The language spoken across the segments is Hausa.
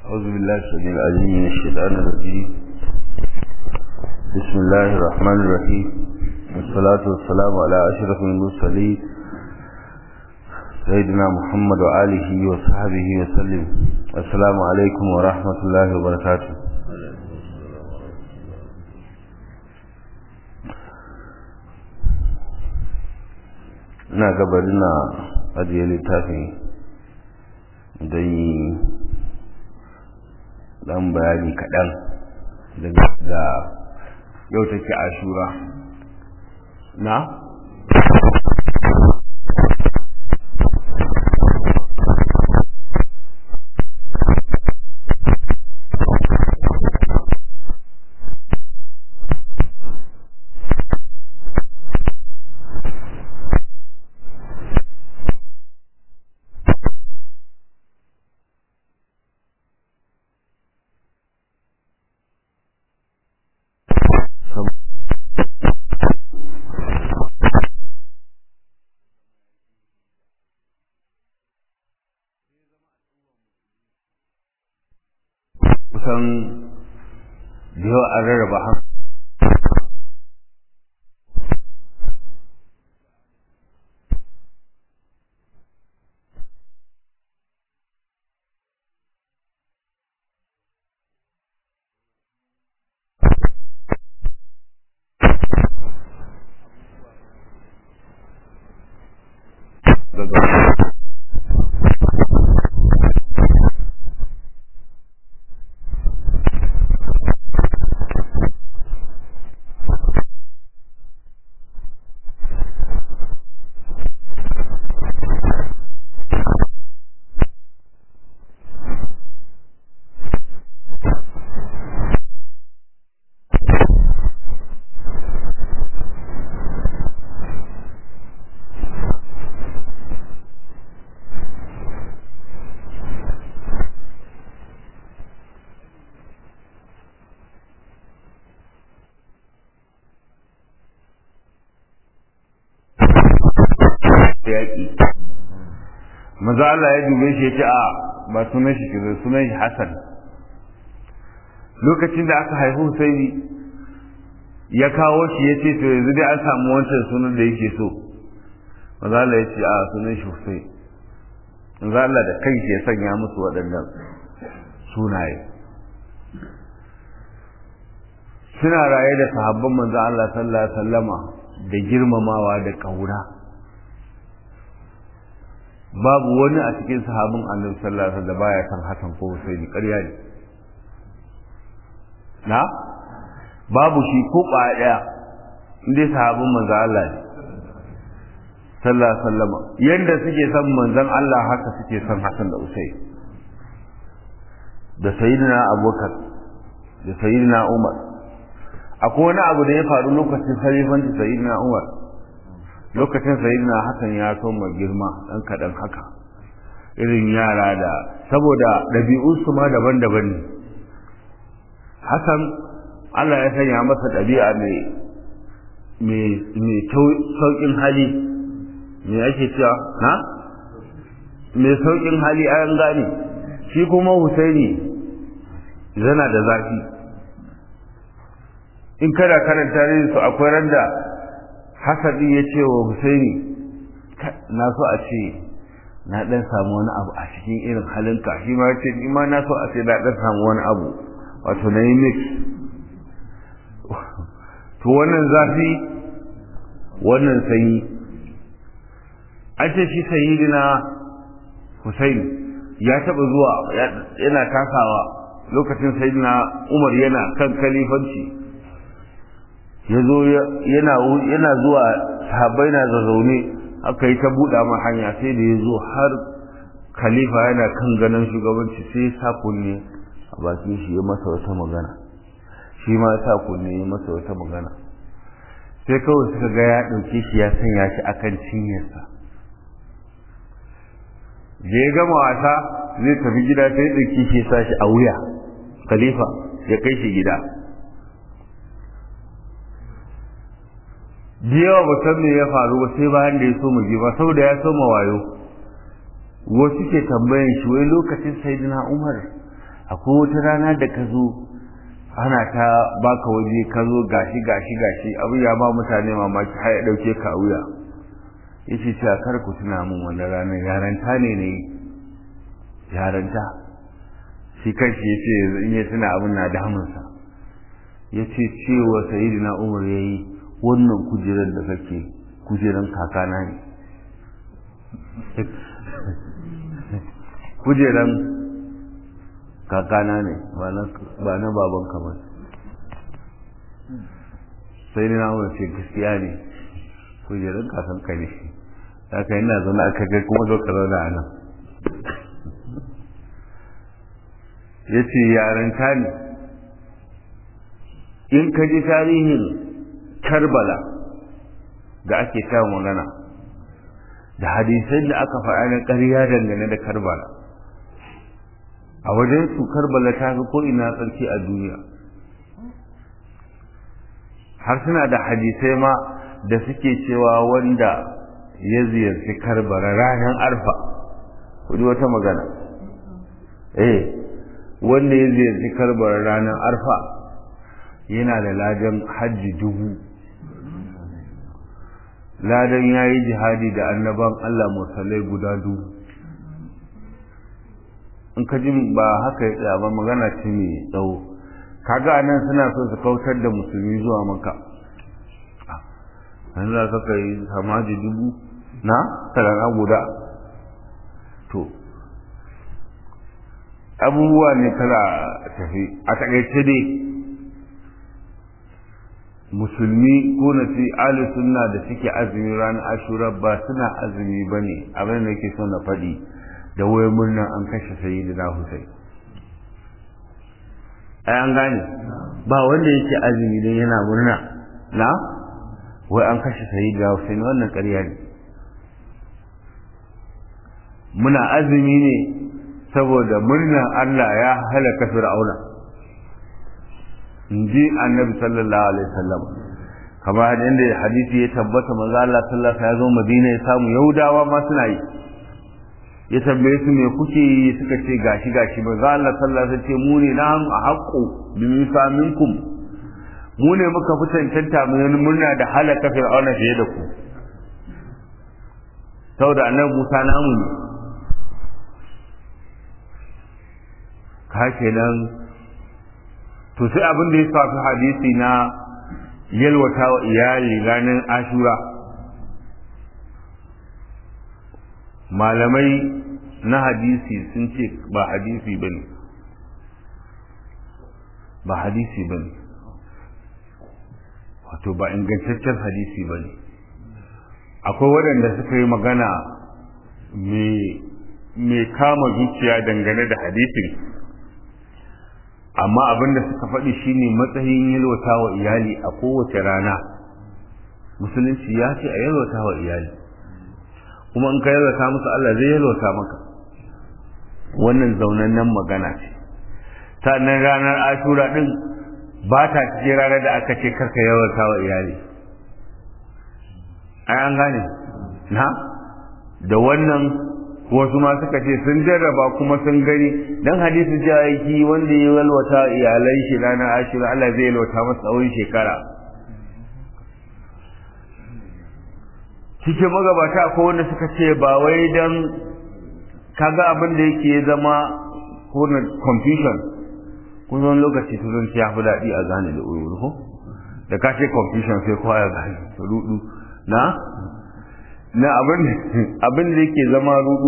أعوذ بالله السميع العليم من الشيطان الرجيم بسم الله الرحمن الرحيم والصلاة والسلام على أشرف المرسلين سيدنا محمد وآله وصحبه وسلم السلام عليكم ورحمة الله وبركاته ina gabar na ajiye littafin don yi dan bayani kaɗan da yau take ashura na? kusan da yawa an rarraba han yaƙi maza Allah ya dube shi ya ce a ba sunan shi kira sunan shi Hassan lokacin da aka haihu Husaini ya kawo shi ya ce to yanzu dai an samu wancan sunan da yake so maza Allah ya ce a sunan shi Husaini maza Allah da kanshi ya sanya musu waɗannan sunaye suna raye da sahabban manzo Allah sallallahu alaihi wasallama da girmamawa da kauna babu wani a cikin sahabin annabi sallallahu alaihi wasallam da baya san Hassan ko Husaini ƙarya ne na babu shi ko ƙwaya ɗaya inda sahabin manzon Allah ne sallallahu alaihi wasallam yanda suke san manzon Allah haka suke san Hassan da Husaini da sayyidina Abubakar da sayyidina Umar akwai wani abu da ya faru lokacin sarifanci sayyidina Umar lokacin sayyidina Hassan ya soma girma dan kadan haka irin yara da saboda ɗabi'unsu ma daban-daban ne Hassan Allah ya sanya masa ɗabi'a mai mai sauƙin hali me ake cewa na mai sauƙin hali an gane shi kuma Husaini yana da zafi in kada karanta su akwai randa hasadi ya ce wa husaini na so a ce na dan samu wani abu a cikin irin halinka shi ma ya ce ni ma na so a ce na dan samu wani abu wato na yi mix to wannan zafi wannan sanyi an ce shi sayyidina husaini ya taba zuwa yana takawa lokacin sayyidina umar yana kan kalifanci ya zo yana zuwa sahabbai na zazzaune aka yi ta buɗa ma hanya sai da ya zo har khalifa yana kan ganin shugabanci sai sa kunne a bakin shi ya masa wata magana shi ma sa kunne ya masa wata magana sai kawai suka ga ya ɗauke shi ya sanya shi akan cinyarsa da ya gama wasa zai tafi gida sai ɗauki shi ya sa shi a wuya khalifa ya kai shi gida da yawa ba san me ya faru ba sai bayan da ya so mu ji ba saboda ya so ma wayo wasu ke tambayan shi wai lokacin sayyidina Umar akwai wata rana da ka zo ana ta baka waje ka zo gashi gashi gashi abu ya ba mutane mamaki har ya dauke ka a wuya yace cewa kar ku tuna min wannan ranar yaranta ne ne yaranta shi kanshi yace yanzu in ya tuna abin na damunsa yace cewa sayyidina umar yayi wannan kujerar da kake kujeran kakana ne kujeran kakana ne ba na baban kamar sai ni na wani ce gaskiya ne kujeran kakanka ne haka yana zaune a kagar kuma zo ka zaune a nan ya ce yaranta ne in ka ji tarihin karbala da ake ta magana da hadisai da aka faɗa na ƙarya dangane da karbala a wajen su karbala ta fi ko ina tsarki a duniya har suna da hadisai ma da suke cewa wanda ya ziyarci karbala ranar arfa kudi wata magana eh wanda ya ziyarci karbala ranar arfa yana da ladan hajji dubu ladan ya yi jihadi da annaban Allah musallai guda dubu in ka ji ba haka ya tsaya ba magana ce mai tsawo kaga nan suna so su kautar da musulmi zuwa maka an za ka kai samaji dubu na tarana guda to abubuwa ne tana tafi a takaice dai musulmi ko na ce ali sunna da suke azumi ranar ashura ba suna azumi ba ne abin da ke so na faɗi da wai murnan an kashe sayyidina Hussein ai an gane ba wanda yake azumi dan yana murna na wai an kashe sayyidina Hussein wannan ƙarya ne muna azumi ne saboda murnan Allah ya halaka Fir'auna inji annabi sallallahu alaihi wasallam kamar inda hadisi ya tabbata manzo Allah sallallahu alaihi wasallam ya zo Madina ya samu Yahudawa ma suna yi ya tambaye su me kuke yi suka ce gashi gashi manzo Allah sallallahu alaihi wasallam ce mu ne nan a haqqu bi misaminkum mu ne muka fi cancanta mu yi murna da halaka fir'auna fiye da ku saboda annabi Musa namu ne ka kenan to sai abin da ya shafi hadisi na yalwata wa iyali ranar ashura malamai na hadisi sun ce ba hadisi ba ne ba hadisi ba ne wato ba ingantaccen hadisi ba ne akwai waɗanda suka yi magana mai kama zuciya dangane da hadisin amma abin da suka faɗi shine matsayin yalwata wa iyali a kowace rana musulunci ya ce a yalwata wa iyali kuma in ka yalwata musu Allah zai yalwata maka wannan zaunannen magana ce sannan ranar ashura din ba ta cikin ranar da aka ce karka yalwata wa iyali ai an gane na da wannan wasu ma suka ce sun jarraba kuma sun gani dan hadisi jayaki wanda ya yalwata iyalai shi ranar ashura Allah zai yalwata masa tsawon shekara cikin magabata ko wanda suka ce ba wai dan kaga abin da yake zama ko na confusion kun zo lokaci turanci ya fi daɗi a gane da uru ko da ka ce confusion sai kowa ya gane rudu na na abin da yake zama rudu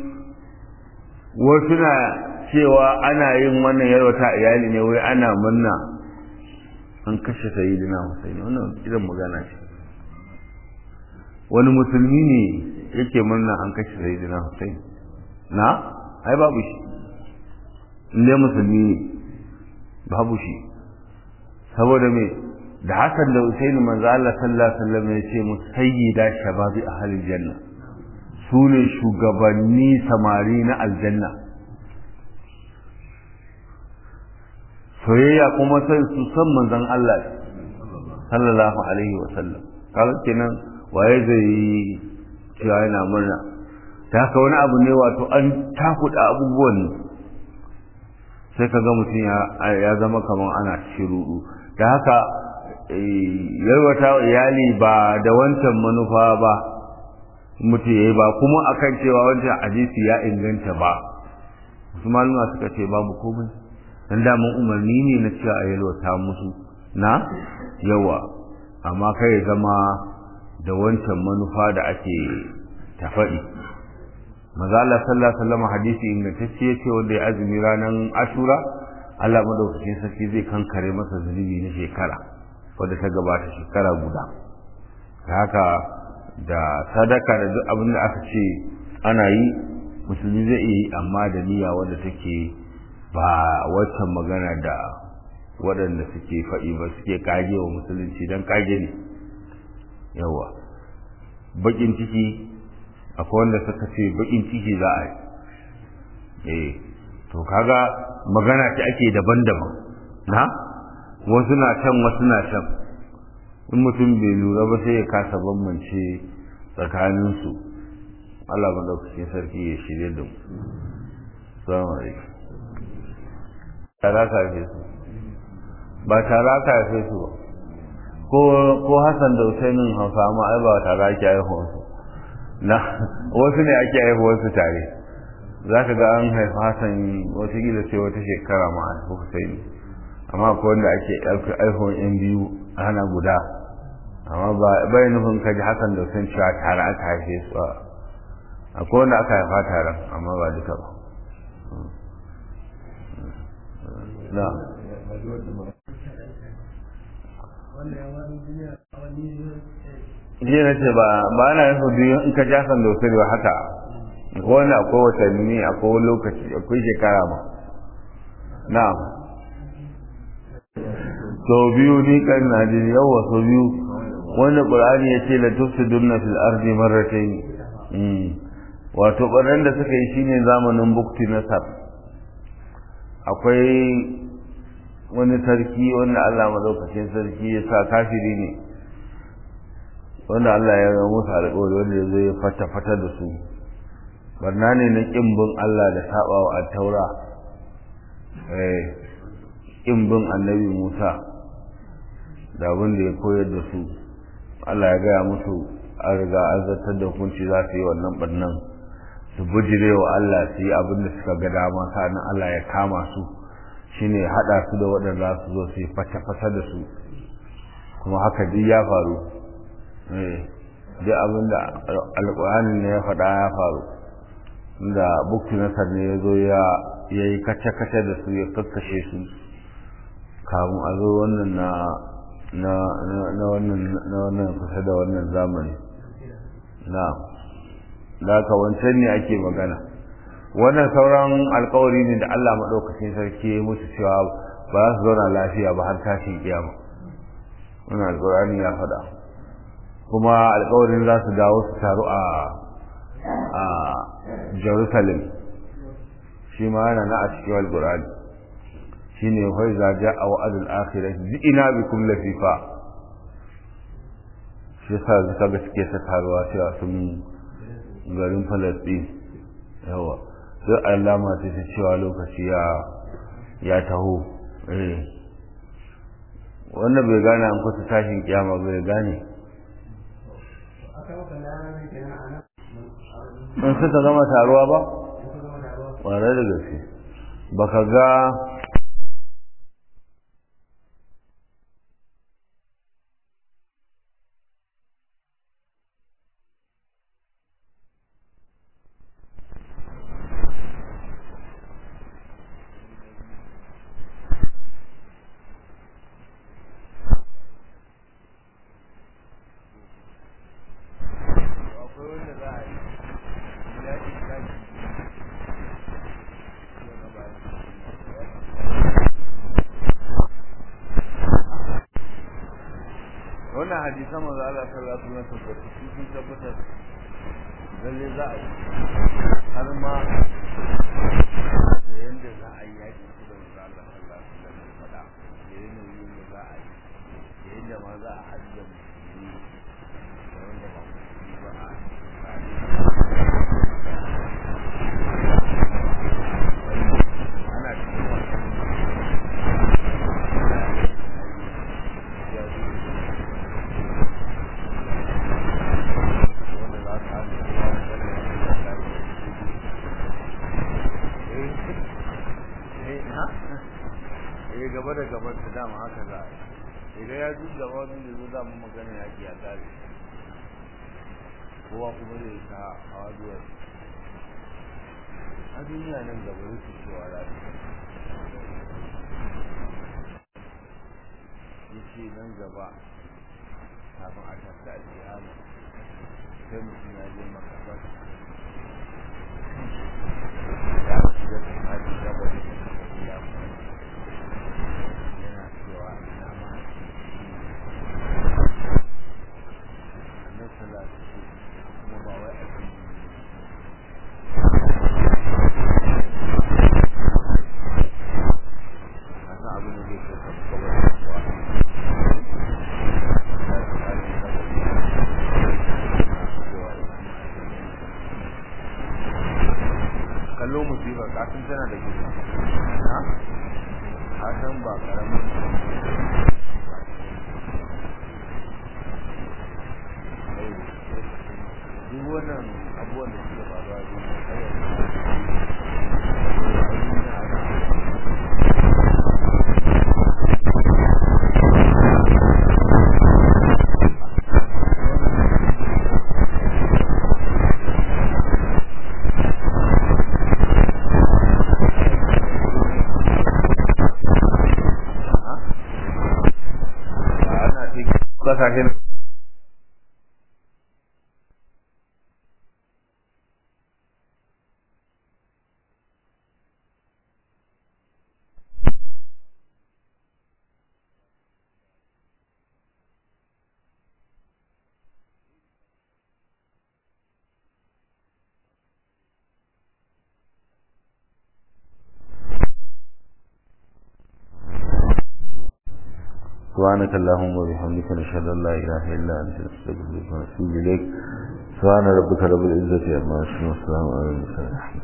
wasu na cewa ana yin wannan yarwata iyali ne wai ana murna an kashe sayidina Hussein wannan irin magana ce wani musulmi ne yake murna an kashe sayyidina Hussein na ai babu shi inda musulmi ne babu shi saboda me da hakan da Hussein manzo Allah sallallahu alaihi wasallam ya ce mu sayyida shababi ahli janna su ne shugabanni samari na aljanna soyayya kuma sai su san manzon Allah sallallahu alaihi wasallam kaga kenan waye zai yi cewa yana murna ta haka wani abu ne wato an takuda abubuwan sai ka ga mutum ya zama kamar ana shirudu da haka yarwata iyali ba da wancan manufa ba mutum ya yi ba kuma akan cewa wancan hadisi ya inganta ba wasu maluma suka ce babu komai dan daman umarni ne na cewa a yalwata musu na yawa amma kai zama da wancan manufa da ake tafaɗi maza Allah sallallahu alaihi wasallam hadisi ingantacce yace wanda ya azumi ranar Ashura Allah madaukakin sarki zai kankare masa zunubi na shekara wanda ta gabata shekara guda haka da sadaka da duk abin da aka ce ana yi musulmi zai iya yi amma da niyya wadda take ba waccan magana da waɗanda suke faɗi ba suke kage wa musulunci don kage ne yawa bakin ciki akwai wanda suka ce bakin ciki za a yi eh to kaga magana ce ake daban-daban na wasu na can wasu na can in mutum bai lura ba sai ya kasa bambance tsakaninsu Allah madaukakin sarki ya shirye da mu salamu alaikum tara ka haife su ba tara ka haife su ba ko ko Hassan da Usainin Hausa ma ai ba tara ake haihuwar su na wasu ne ake haihuwar su tare za ka ga an haifa Hassan wata gila sai wata shekara ma a haifu Husaini amma ko wanda ake haihuwar yan biyu a hana guda amma ba bai nufin kaji Hassan da Usain cewa tare aka haife su akwai wanda aka haifa taron amma ba duka ba na jiya na ce ba ba ana yin biyu in ka jasan da wasu ba haka ko wani akwai watanni akwai wani lokaci akwai shekara ma na so biyu ni kan na jini yawa so biyu wanda qur'ani ya ce la tufsidunna fil ardi marratayn wato ɓarnan da suka yi shine zamanin bukti nasar akwai wani sarki wanda Allah madaukakin sarki ya sa kafiri ne wanda Allah ya ga musu alƙawari wanda ya zo ya fata fata da su barna ne na ƙin bin Allah da sabawa a taura eh ƙin bin annabi Musa da abin da ya koyar da su Allah ya gaya musu an riga an zartar da hukunci za su yi wannan barnan su bujire wa Allah su yi abin da suka ga dama sa'an Allah ya kama su shine haɗa su da waɗanda su zo su yi fata-fata da su kuma haka duk ya faru duk abin da alƙur'anin ne ya faɗa ya faru da bukti nasar ne ya zo ya yi kace-kace da su ya kakkashe su kamun a zo wannan na na wannan kusa da wannan zamani na da ka wancan ne ake magana wannan sauran alkawari ne da Allah maɗaukacin sarki ya musu cewa ba za su zauna lafiya ba har tashin kiyama wannan alkawarin ya faɗa kuma alkawarin za su dawo su taru a a Jerusalem shi ma yana na a cikin alkurani shi ne wai za ja a wa'adul akhirat ina bikum lafifa shi yasa suka ga suke ta taruwa cewa sun garin falastin yawa duk alama ce ta cewa lokaci ya ya taho eh wanda bai gane an kusa tashin kiyama bai gane in suka gama taruwa ba ƙwarar da gaske baka ga wannan hadisan manzo Allah sallallahu alaihi wasallam tabbata su sun tabbatar lalle za a yi har ma da yanda za a yi yaki su da manzo Allah sallallahu alaihi wasallam faɗa da yanayin da za a yi da yanda ma za a hajja musulmi da wanda ba musulmi ba a ana cikin wannan eh gaba da gaban ta dama haka za a yi idan ya ji gaba wani da zo za mu magana yaki a kare kowa kuma zai ta hawa duwar a duniya nan gaba rufe cewa za ta ya ce nan gaba kafin a tafi alƙiyama sai mutum ya je makabar ya shiga tsakanin gaba da ya yana cewa ina ma na salatu kuma ba wai a cikin kasa abin da zai kai ka kawai da kuwa kallo musibar kasan tana da gida na kasan ba karamin duk wannan abubuwan da suke faruwa ne ana cikin kasashen سبحانك اللهم وبحمدك نشهد ان لا اله الا انت نستغفرك ونتوب اليك سبحان ربك رب العزه عما يصفون والسلام على المرسلين